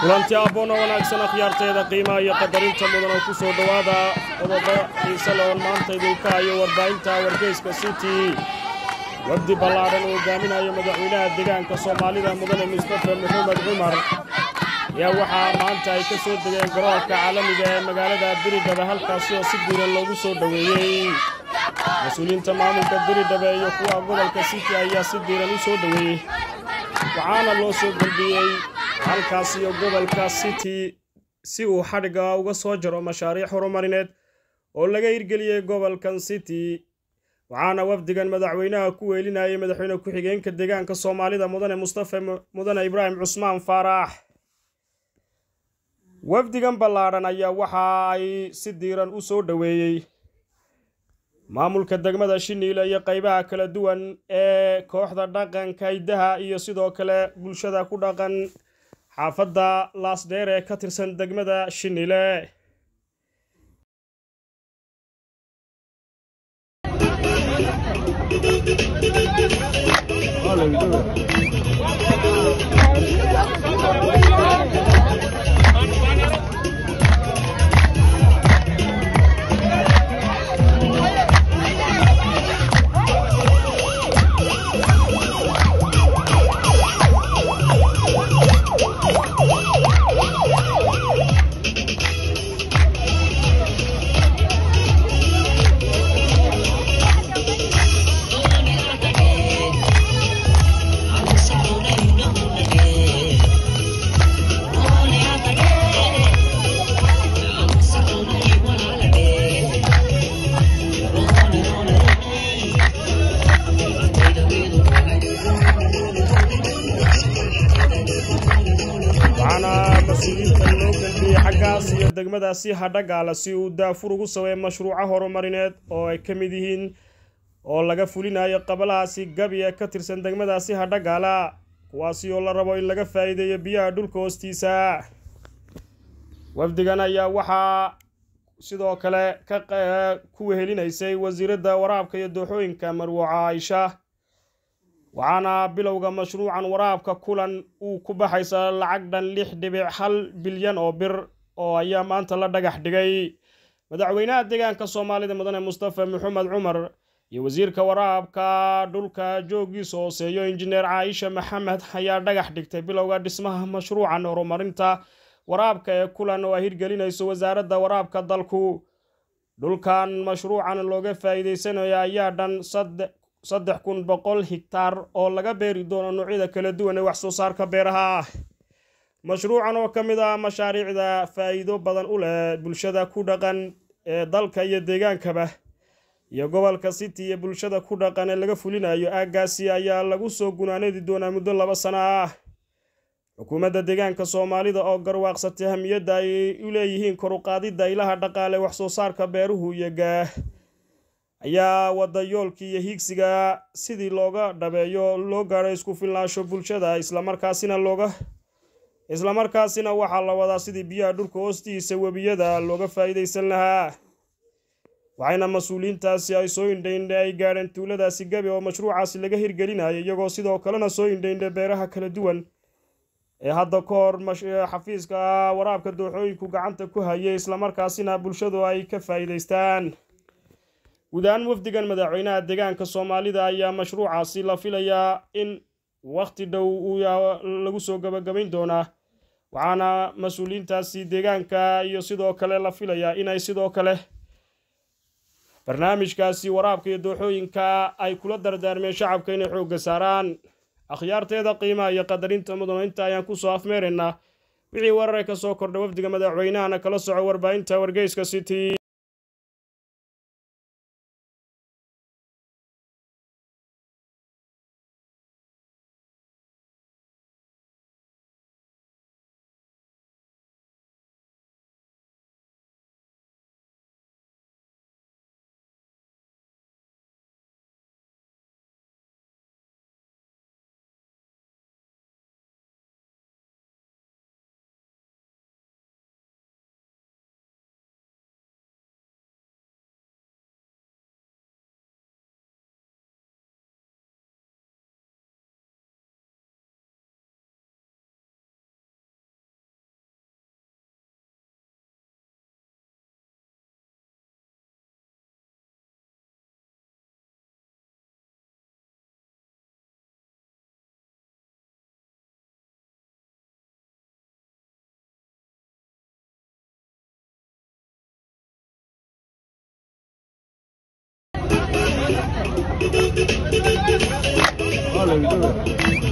kulanti abboona wanaagsan akhyaarteeda qiimaha iyo qadarinta mudan oo ku soo dhowaada qodobo xiise leon maanta idinka hayo warbaahinta wargeyska city wafdi ballaadhan uu hogaaminayo madaxweynaha deegaanka soomaalida mudane mustafa maxamed cumar ayaa waxaa maanta ay ka soo degeen garoonka caalamiga ee magaalada diridhabe halkaasi oo si diiran loogu soo dhoweeyey mas-uuliyiinta maamulka diridhabe iyo kuwa gobolka city ayaa si diiran u soo dhoweeyey waxaana loo soo gelbiyey halkaas iyo gobolka city si uu xadhigga uga soo jaro mashaariic horumarineed oo laga hirgeliyey gobolkan city waxaana wafdigan madaxweynaha ku weelinayay madaxweyne ku-xigeenka deegaanka soomaalida mudane mustafa mudane ibraahim cusmaan faarax wafdigan ballaadhan ayaa waxa ay si diiran u soo dhoweeyey maamulka degmada shiniile iyo qaybaha kala duwan ee kooxda dhaqanka hiddaha iyo sidoo kale bulshada ku dhaqan xaafadda laasdheer ee ka tirsan degmada shiniile waxaana mas-uuliyiinta loo gelbiyey xaggaas iyo degmadaasi hadhagaala si uu daafur ugu sameeyo mashruuco horumarineed oo ay ka mid yihiin oo laga fulinayo qabalahaasi gabi ee ka tirsan degmadaasi hadhagaala kuwaasi oo la rabo in laga faa'iideeyo biyaha dhulka hoostiisa wafdigan ayaa waxaa sidoo kale ka ku wehelinaysay wasiiradda waraabka iyo dooxooyinka marwo caaisha waxaana bilowga mashruucan waraabka kulan uu ku baxaysa lacag dhan lix dhibic hal bilyan oo bir oo ayaa maanta la dhagax dhigay madaxweynaha deegaanka soomaalida mudane mustafa maxamed cumar iyo wasiirka waraabka dhulka joogiisa hooseeyo injineer caaisha maxamed ayaa dhagax dhigtay bilowga dhismaha mashruucan horumarinta waraabka ee kulan oo ay hirgelinayso wasaaradda waraabka dalku dhulkan mashruucan looga faa'iideysanayo ayaa dhan saddex kun boqol higtaar oo laga beeri doono noocyada kala duwan ee wax soo saarka beeraha mashruucan oo ka mid ah mashaariicda faa'iido badan u leh bulshada ku dhaqan ee dalka iyo deegaankaba iyo gobolka city iyo bulshada ku dhaqan ee laga fulinayo aaggaasi ayaa lagu soo gunaanadi doonaa muddo laba sano ah xukuumadda deegaanka soomaalida oo garwaaqsatay hamiyadda ay u leeyihiin koruqaadidda ilaha dhaqaale wax soo saarka beeruhu iyo gaah ayaa wada yoolkii iyo hiigsiga sidii looga dhabeeyo loo gaadho isku filnaansho bulshada islamarkaasina looga islamarkaasina waxaa la wadaa sidii biyaha dhulka hoostiisa webiyada looga faa'iidaysan lahaa waxayna mas-uuliyiintaasi ay soo indhaindhe ay gaadheen tuuladaasi gabi oo mashruucaasi laga hirgelinayo iyagoo sidoo kalena soo indhaindhe beeraha kala duwan ee hadda ka hor xafiiska waraabka dooxooyinku gacanta ku hayay islamarkaasina bulshadu ay ka faa'iidaystaan guud ahaan wafdigan madaxweynaha deegaanka soomaalida ayaa mashruucaasi la filayaa in wakhti dhow uu lagu soo gabagabayn doonaa waxaana mas-uuliyiintaasi deegaanka iyo sidoo kale la filayaa inay sidoo kale barnaamijkaasi waraabka iyo dooxooyinka ay kula dardaarmeen shacabka inay xoogga saaraan akhyaarteeda qiimaha iyo qadarinta mudano inta ayaan kusoo afmeeraynaa wixii warare ka soo kordha wafdiga madaxweynahana kala soco warbaahinta wargeyska city Olha,